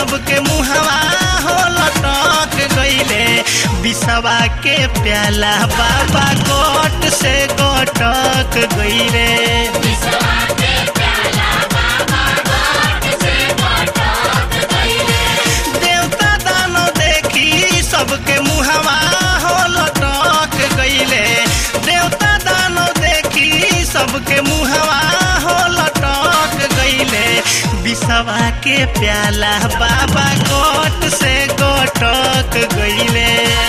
सबके मुहवा हो लटक गईले बिसवा के प्याला बाबा गोट से गोटक गईले देवता दानो देखी सबके मुहवा हो लटक गईले देवता दानो देखी सबके मुहवा हो लटक गईले बिसवा के प्याला बाबा गोट से गोटक गईले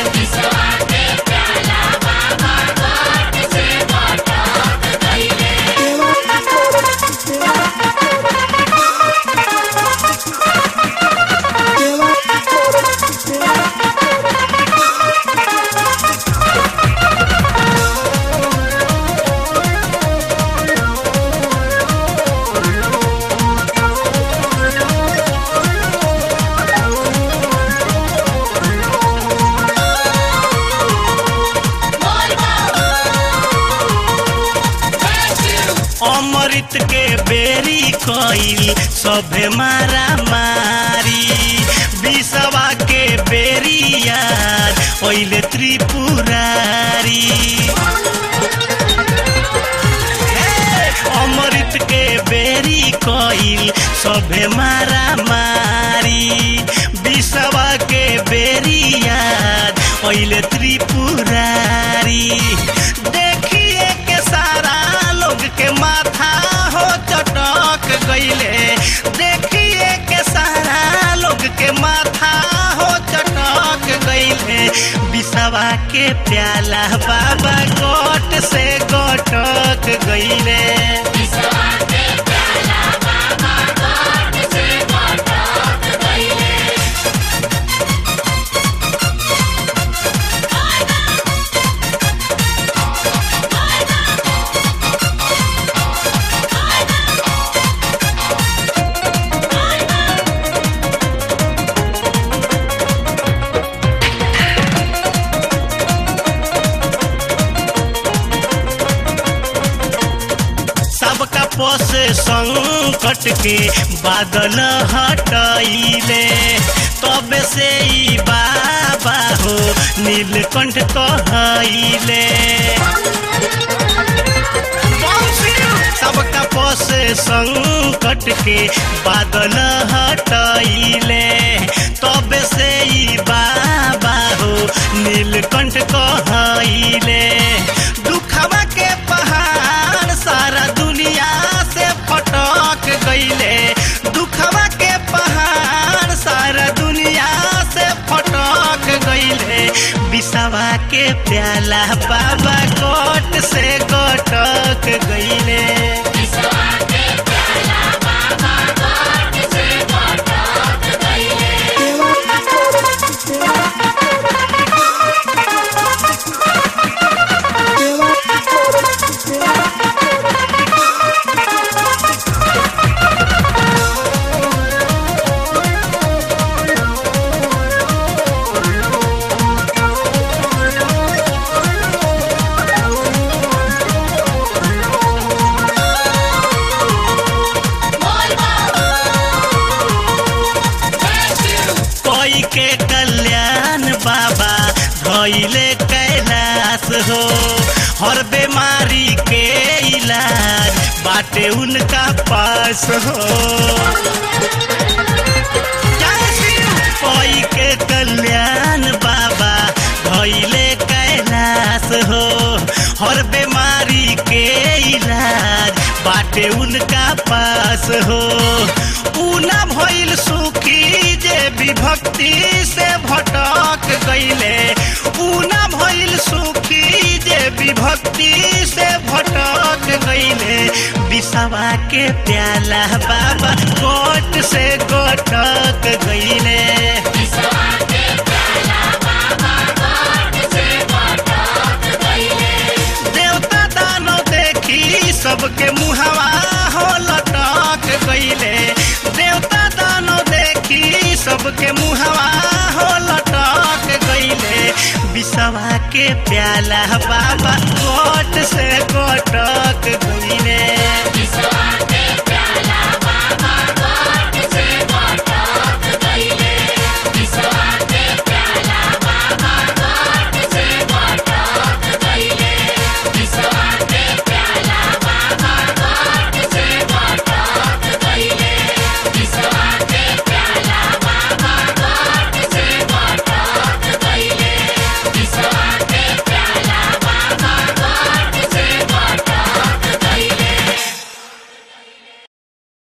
अमृत के बेरी कईल सभे मारा मारी बिसवा के बेरी याद ओइले त्रिपुरारी हे, अमृत के बेरी कईल सभे मारा मारी बिसवा के बेरी याद ओइले त्रिपुरारी देखिए के सारा लोग के माथा हो चटक गईले देखिए के सारा लोग के माथा हो चटक गईले बिसवा के प्याला बाबा गोट से गोटक गईले सबका पोस संकट के बादल हटैले तब से ई बाबा हो नीलकंठ कहैले सबका पोस संकट के बादल हटैले तब से ई बाबा हो नीलकंठ कहैले दुखवा के पहाड़ सारा दुनिया से फटक गईले दुखवा के पहाड़ सारा दुनिया से फटक गईले बिसवा के प्याला बाबा कोट से गोटक गईले कोई के कल्याण बाबा भइले कैलाश हो हर बीमारी के इलाज बाटे उनका पास हो कोई के कल्याण बाबा भइले कैलाश हो हर बीमारी के इलाज बाटे उनका पास हो ऊना भइल सुखी जे विभक्ति से भटक गईले ऊना भइल सुखी जे विभक्ति से भटक गईले बिसवा के प्याला बाबा कोट से गोटक गईले देवता दानो देखी सबके मुहवा हो लटक गईले देवता दानो देखी सबके मुहवा हो लटक गईले बिसवा के प्याला बाबा कोट से कोटक गईले